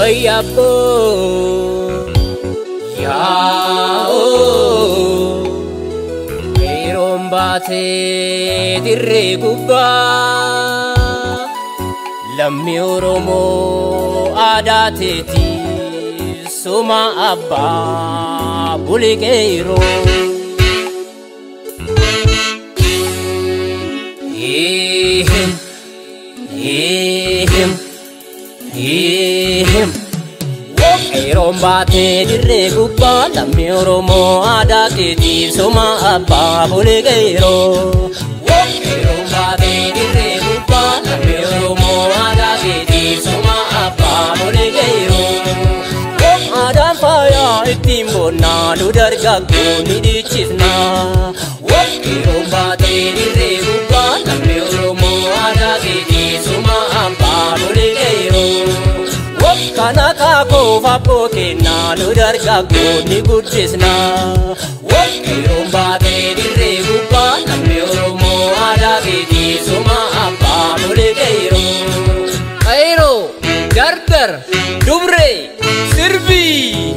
Wayyaboo yaa'oo yeroon baatee dirree gubbaa lammii Oromoo aadaa teetii suma abbaa buliqeeroo. Eehem, eehem, eehem. Yeroon baatee dirree gubbaa lammii Oromoo aadaa keetiif suma abbaa buliqeeroo. Yeroon baatee dirree gubbaa lammii Oromoo aadaa keetiif suma abbaa buliqeeroo. Aadaan faayaa ittiin boonnaa nu dargaggoo ni dhiichisnaa. Yeroon baatee dirree gubbaa lammii Oromoo aadaa keetiif suma abbaa buliqeeroo. Kana kaakoo fabboo kennaa nu dargaggoo ni guddisnaa. Yeroon baatee dirree gubbaa lammii Oromoo aadaa keetii suma abbaa buliqeeroo. Qayroo, gargar, dubree, sirbii.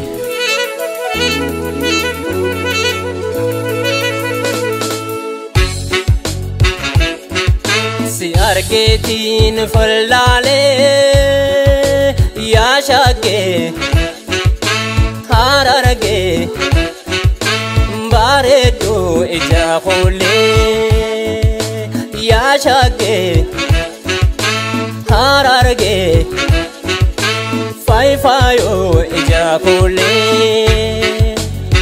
Si argeetiin fallaalee yaa shaggee harargee bareedduu ija koollee yaa shaggee harargee faayifaayoo ija koollee.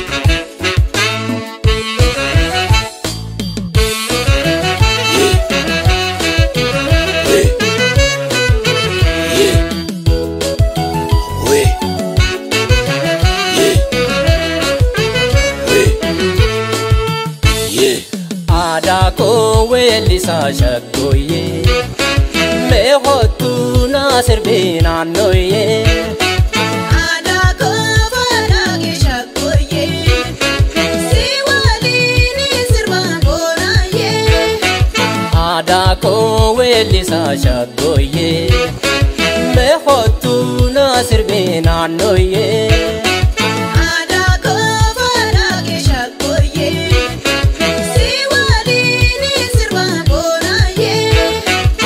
aadaa koo weellisaa shaggooyyee mee hottuu naa sirbii naannooyyee Aadaa koofaadhaa keeshaa kooyyee si waliin sirbaan booraayyee. aadaa koo weellisaa shaggooyyee mee hottuu naa sirbii naannooyyee Aadaa koofaadhaa keeshaa kooyyee si waliin sirbaan booraayyee.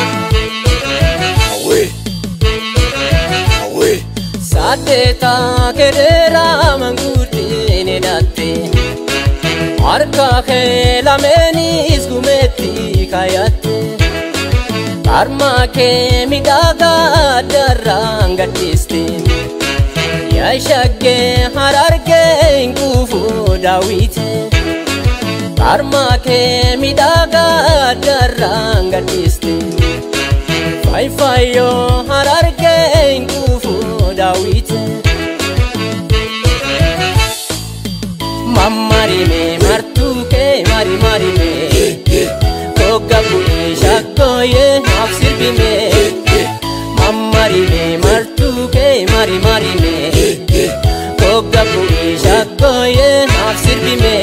saddeetaa kedheeraa manguddin hidhatte harka kee lameenis gumeetti kaayatte harma kee midhagaa addarraan gaddiste yaa shaggee harargee hin kuufu daawwite harma kee midhagaa addarraan gaddiste Faayifaayoo harargee hin kuufu daawwite. Mammarime martuu kee mari marime. Kogga bu'ee shaggooyee naaf sirbime. Mammarime martuu kee mari marime. Kogga bu'ee shaggooyee naaf sirbime.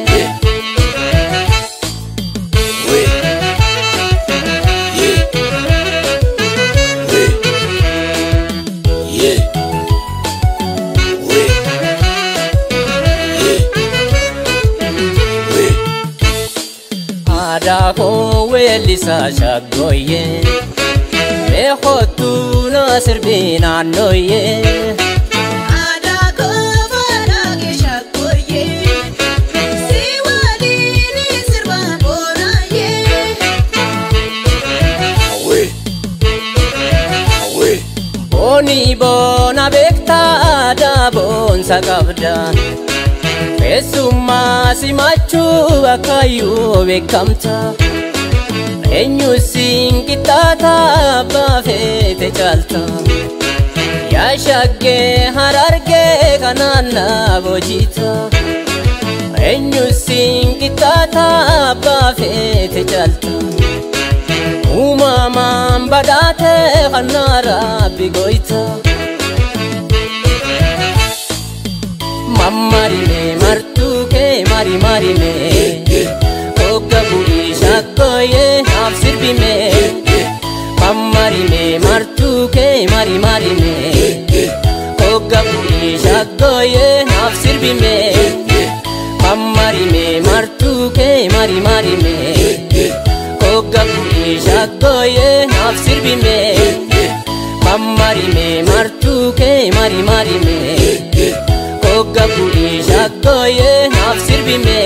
aadaa koo weellisaa shaggooyyee mee hottuu naa sirbii naannooyyee Aadaa koofaadhaa keeshaa kooyyee si waliin sirbaan booraayyee. boonii boona beektaa aadaa boonsa qabda keessummaa simachuu akkaayyuu beekamta eenyu siin qixxaata abbaa feete caalta yaa shaggee harargee kanaan naaf hojiita eenyu siin qixxaata abbaa feete caalta uumamaan badhaate kannaa rabbi goyta mammarime martuu kee mari marime hogga bu'ii shaggooyee naaf sirbime mammarime martuu kee mari marime Gogga bu'ii shaggooyee naaf sirbime Mammarime martuu kee mari marime Gogga bu'ii shaggooyee naaf sirbime Mammarime martuu kee mari marime Gogga bu'ii shaggooyee naaf sirbime